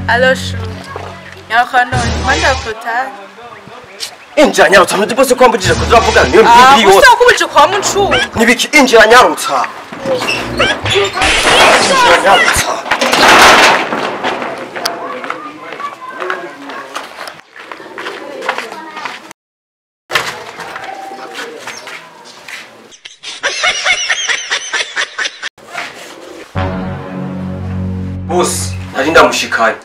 Allo chou. Nyakono, kwenda kutari. injira nyarutsa ntuzi bose ko wambujije kuza uravugana niyo Ah, mpiri yose gusa kubije kwa mucu. nibiki injira nyarutsa injira nyarutsa bose nari ndamushikanye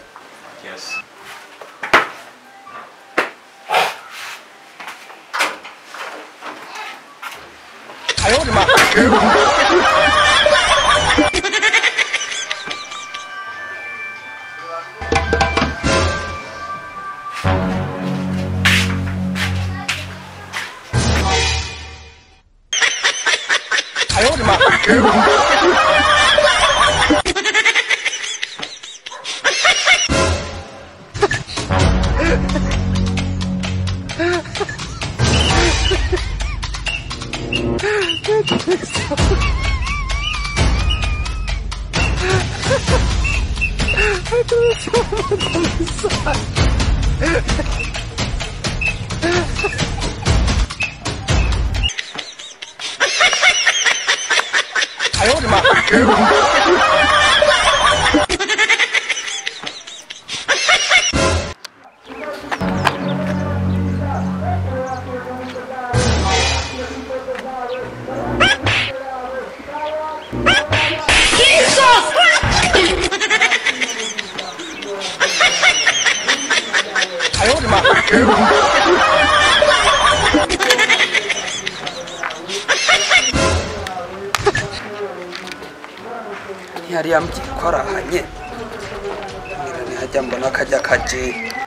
ntiyari yambwiye ko arahanye ngira ntihajya mbona akajya kaje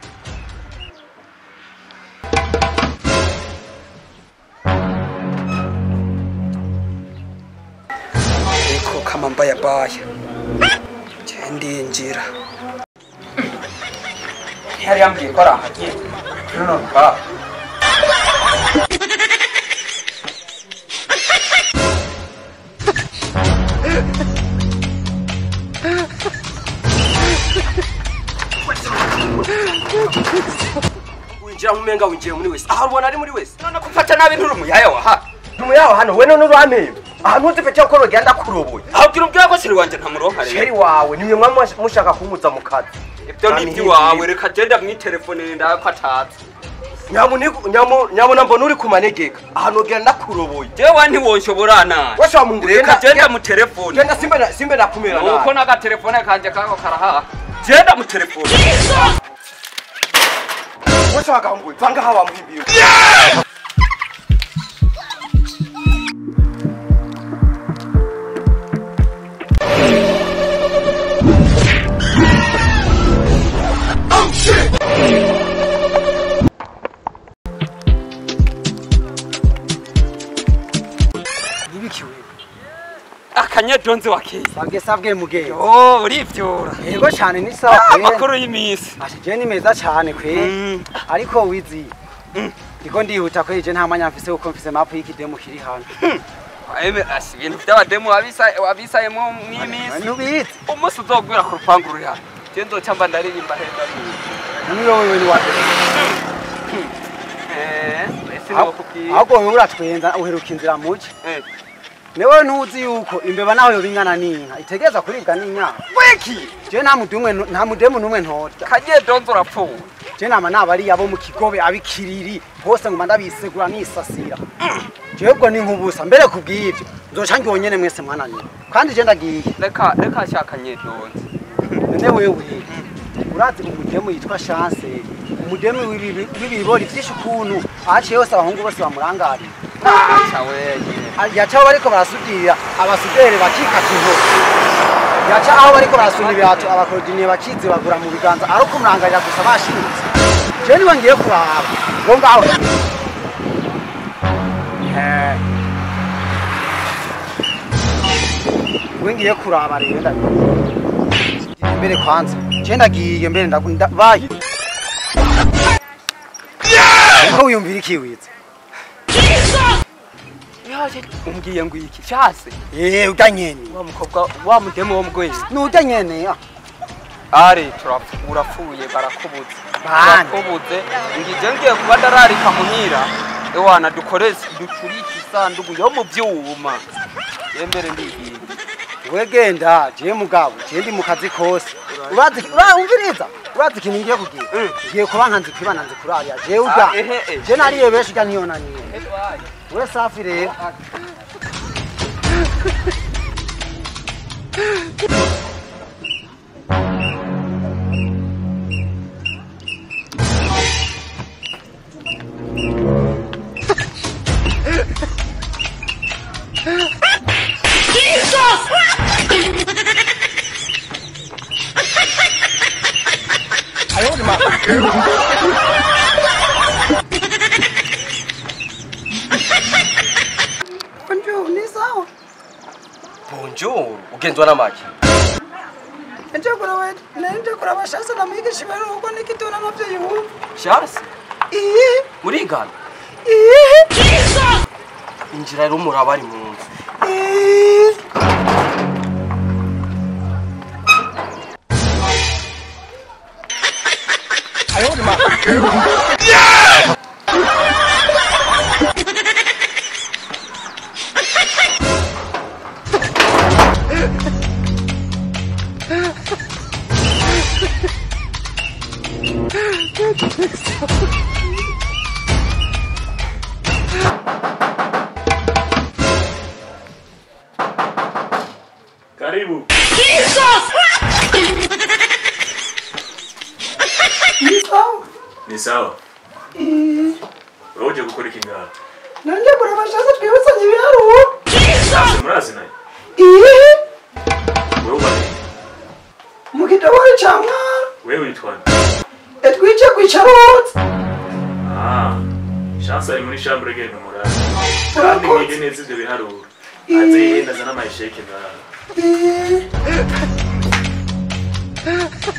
ariko kama mbaya baya ngiye ndinjira ntiyari yambwiye ko arahanye none bwa winjira nk'umenga winjiye muri wese aha ubona ari muri wese none ko ufata nabi nturi umuyaya waha numuyaho hano we none urameye ahantu uzi pete ko rugenda kuroboye ahubwira ubwira ko siri wanje ntamuronka sheri rero wawe nimwe mwa mushaka kumuza mu kazi ibyo ni iby'iwawe reka genda mwitelefone ndawe ko atazi nyamuniku nyamu nyamuna mbona uri kumanegeka ahantu ugenda kuroboye jewe ntiwonshobora nabi wese wamungurira reka genda mu telefone genda simbe na simbe nakumira nuko nawe n'agatelefone kanje kako karahaha genda mu telefone wese wagambuye vanga hawa muhimbiye ntibikiwe akanyedonzi wa keza sabwe sabwe mugeyo oh urivyura yego cyane ni sawa Ah, kweli amakuru y'iminsi ashije ni meza cyane kweli Mm. ariko wizi ndiko ndihuta kweli je nta mwanya mfise kuko mfise mapu y'ikidemu kiri hano eme asi ibintu by'abademu wabisa- wabisayemo mw'iminsi ntubizi umunsi uzogwira ku rupangu ruri hano je nzoca mba ndaririmba heza nani wowe wewe ni wapi eh ese nokubwira ahubwo wowe uratwenza uheruka inzira muke eh newe ntuzi yuko imbeba naho yoba ingana n'inka itegereza kuribwa n'inyama weki je nta mudumwe nta mudemu n'umwe ntorya kanyedonzi urapfuwe je nama nabari abo mu kigobe abikiriri hose nguma ndabisegura nisasira jebwo ni nkubusa mbere kubw'ivyo nzoca ngiwo nyene mwese mwananiwe kandi je ndagiye reka reka shaka nyedonzi none wewe urazi umudemu yitwa chance umudemu w'ibi- w'ibibori vyinshi ukuntu ahaciye hose abahungu bose bamurangarira aca wenye yaca aho bariko barasudira abasudere bakikata intoki yaca aho bariko barasuna ibirato abakorodiniye bakizibagura mu biganza ari ukumurangarira gusa bashimitse je niwe ngiye kuraba ngo ngaho Eh. we ngiye kuraba rero ndagiye mbere kwanza je ndagiye mbere ndagunda bayi ko wiyumvira ikiwiza yaje umbwiye ngo iki shase eh urya nyene wa mukobwa wa mudemu wo mugwezi nurya nyene ah. ari turapfu- urapfuye barakubuze Bande. barakubuze ngije ngiye kuba ndararika muhira ewana dukore ducurike isanduku yo mu vyuma yembere ndigiye we genda je mugabo je ndi mu kazi kose urazi ura- umviriza urazi ikintu ngiye kugira Mm. ngiye kuba nkanzi kwibana nzi kurarya je urya Ah, ehe, ehe. je nariye benshi urya ntiyonaniye we safi rero Bonjour, ni sawa bonjour ugenzwa n'amaki nje kuraba nje kuraba shasa na mwigisha bari uko nikitona navyo yubu shasi iyi murigana iyi injira rero muraba ari mu nzu iyi Karibu. Ni sawa. Wewe uje gukora iki ngaha? nanje kuraba shasa twibusanye ibiharuro Sasa murazi naye. iyi Wewe ubane. mu gitabo ca mwana Wewe witwa nde? etwice kwicarotse Ah. Chance ari muri chambre gene murazi. Kandi mwige neza ivyo biharuro. Aze yihenda azana amasheke ngaha. iyi